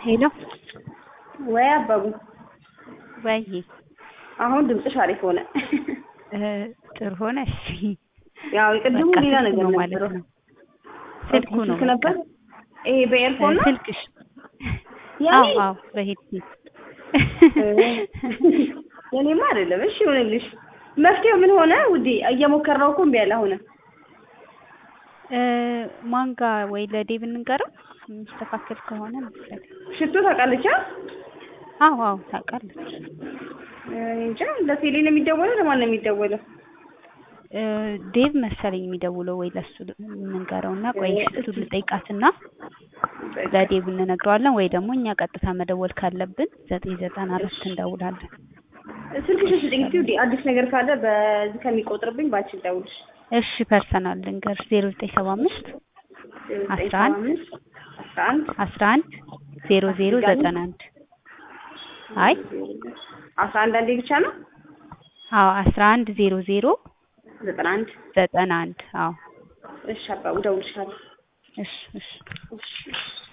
ሄሎ ወይ አባቡ ወይ አሁን ድምፅሽ አሪፍ ሆነ። ጥሩ ሆነ። እሺ ያው የቅድሙ በቃ ሌላ ስልኩ ነገር ነው ማለት ነበረው። ነው። ስልኩ ነው ስልክ ነበር። ይሄ በኤርፎን ነው ስልክሽ? አዎ ያኔ አዎ በሄድሴት የኔማ አይደለም። እሺ ይሁንልሽ። መፍትሄው ምን ሆነ ውዴ? እየሞከርነው እኮ እምቢ አለ። አሁን ማንጋ ወይ ለዴብ እንንገረው የሚስተካከል ከሆነ መሰለኝ። ሽቶ ታውቃለች? አ? አዎ አዎ ታውቃለች። እኔ እንጃ ለቴሌ ነው የሚደወለው ለማን ነው የሚደወለው? እ ዴቭ መሰለኝ የሚደውለው ወይ ለሱ እንንገረው እና ቆይ እሱን ልጠይቃትና ለዴቭ እንነግረዋለን ወይ ደግሞ እኛ ቀጥታ መደወል ካለብን ዘጠኝ ዘጠና አራት እንደውላለን። ስልክሽ ስጥኝ እስኪ ውዴ። አዲስ ነገር ካለ በዚህ ከሚቆጥርብኝ ባንቺ ልደውልሽ። እሺ ፐርሰናል ልንገርሽ ዜሮ ዘጠኝ ሰባ አምስት አስራ አንድ አስራ አንድ አስራ አንድ ዜሮ ዜሮ ዘጠና አንድ አይ አስራ አንድ አንዴ ብቻ ነው አዎ አስራ አንድ ዜሮ ዜሮ ዘጠና አንድ ዘጠና አንድ አዎ እሺ አባቡ እደውልልሻለሁ። እሺ እሺ እሺ